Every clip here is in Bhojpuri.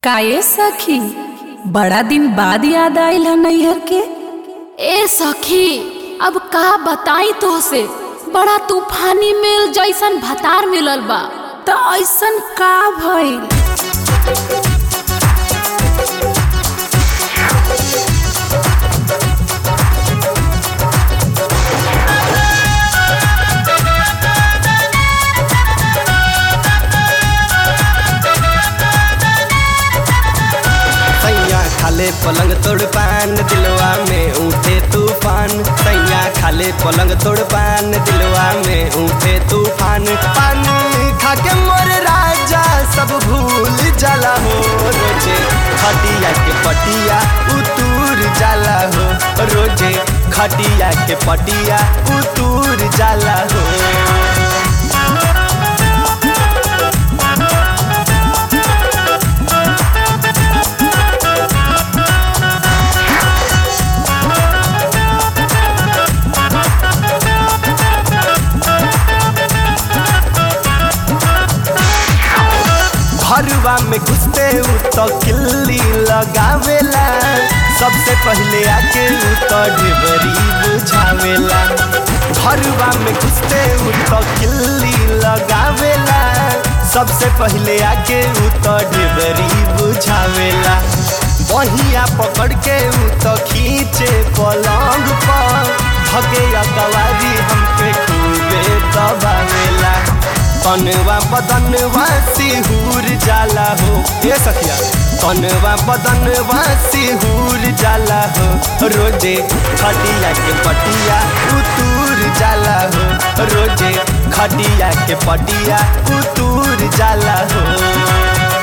काये सखी बड़ा दिन बाद याद आइल है नैहर के ए सखी अब का बताई तोहसे बड़ा तूफानी मेल जैसन भतार मिलल बा तो ऐसन का भइल सैया खाले पलंग तोड़ पान दिलवा में उठे तूफान सैया खाले पलंग तोड़ पान दिलवा में उठे तूफान पान खाके मोर राजा सब भूल जाला हो रोजे खटिया के पटिया उतूर जाला हो रोजे खटिया के पटिया उतूर जाला हो घरवा में घुसते उ तो किल्ली लगावेला सबसे पहले आके उ तो ढेबरी बुझावेला घरवा में घुसते उ तो किल्ली लगावेला सबसे पहले आके उ तो ढेबरी बुझावेला बहिया पकड़ के उ तो खींचे पलंग पर भगे अकवारी हमके खूबे दबावेला तनवा बदनवा सिहूर जाला हो ये सखिया तनवा बदनवा सिहूर जाला हो रोजे खटिया के पटिया उतूर जाला हो रोजे खटिया के पटिया उतूर जाला हो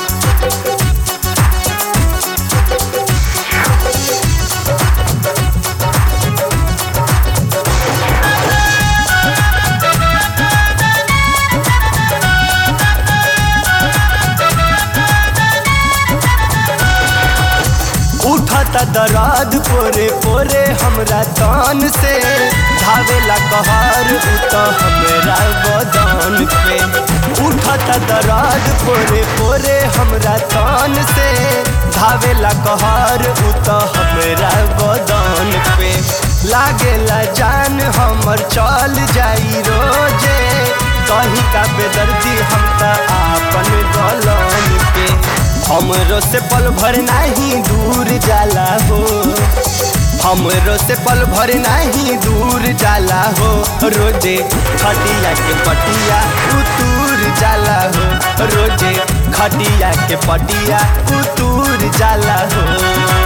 उठता दर्द पोरे पोरे हमरा तन से धावेला कहर उत हमरा बदन पे उठता दर्द पोरे पोरे हमरा तन से धावेला कहर उत हमरा बदन पे लागेला जान हमर चल जाई रोजे कहीं का बेदर्दी हम त आपन गलन पे हमरो से पल भर नहीं दूर जाला हो हमरो से पल भर नहीं दूर जाला हो रोजे खटिया के पटिया उतूर जाला हो रोजे खटिया के पटिया उतूर जाला हो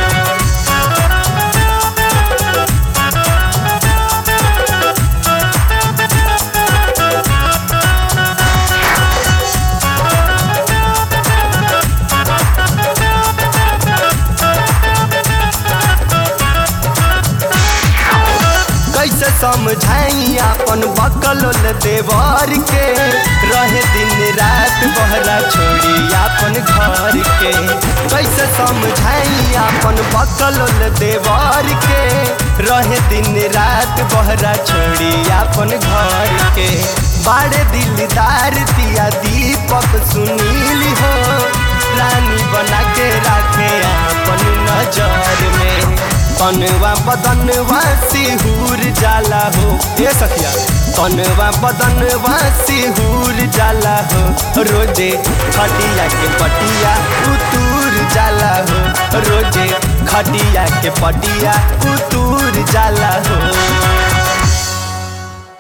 कैसे समझाई अपन बकल देवर के रहे दिन रात बहरा छोड़ी अपन घर के कैसे समझाई अपन बकल देवर के रहे दिन रात बहरा छोड़ी अपन घर के बाड़े दिलदार दिया दीपक सुनील हो रानी बना के रखे अपन नजर में तनवा बदनवा सिहूर जाला हो ये सखिया तनवा बदनवा सिहूर जाला हो रोजे खटिया के पटिया उतूर जाला हो रोजे खटिया के पटिया उतूर जाला हो